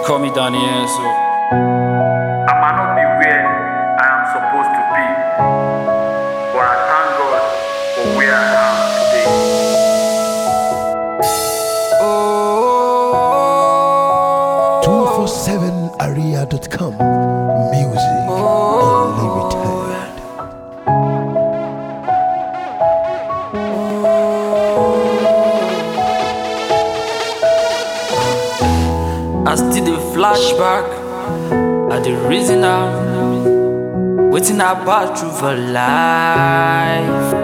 call me Daniel, so I might not be where I am supposed to be, but I thank God for where I am today. 247area.com Music Unlimited. I still the flashback. I the reason I'm waiting about through for life.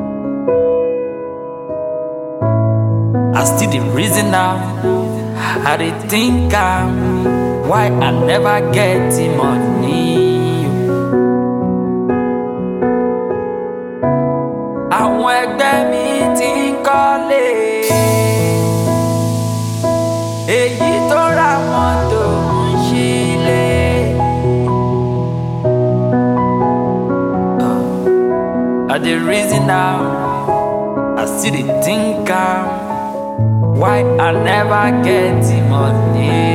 I still the reason I'm. I dey think I'm why I never get the money. Àwọn ẹgbẹ́ mi ti ń kọ́lé èyí tó ra mọ́tò ń ṣílé. I dey reason now, I still dey think am, why I never get the money.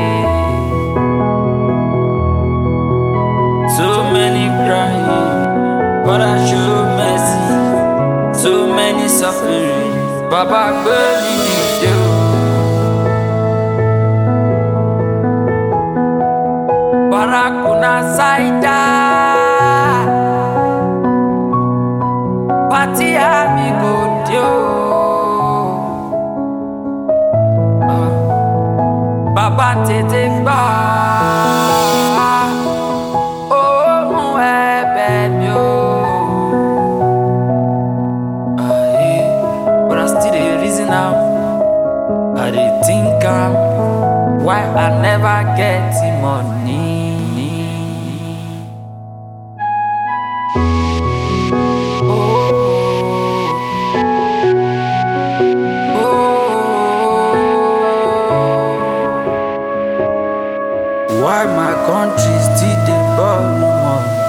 So many crying, but I show mercy. So many suffering, Baba gbé mi dìde o. Barakuna Saida Pati amigo dio Ah, Bàbá tètè gbà ohùn ẹ̀bẹ̀ mi o. Ah, yeah. But I still dey reason am, I dey think am, why I never get the money. Why my country still dey borrow money?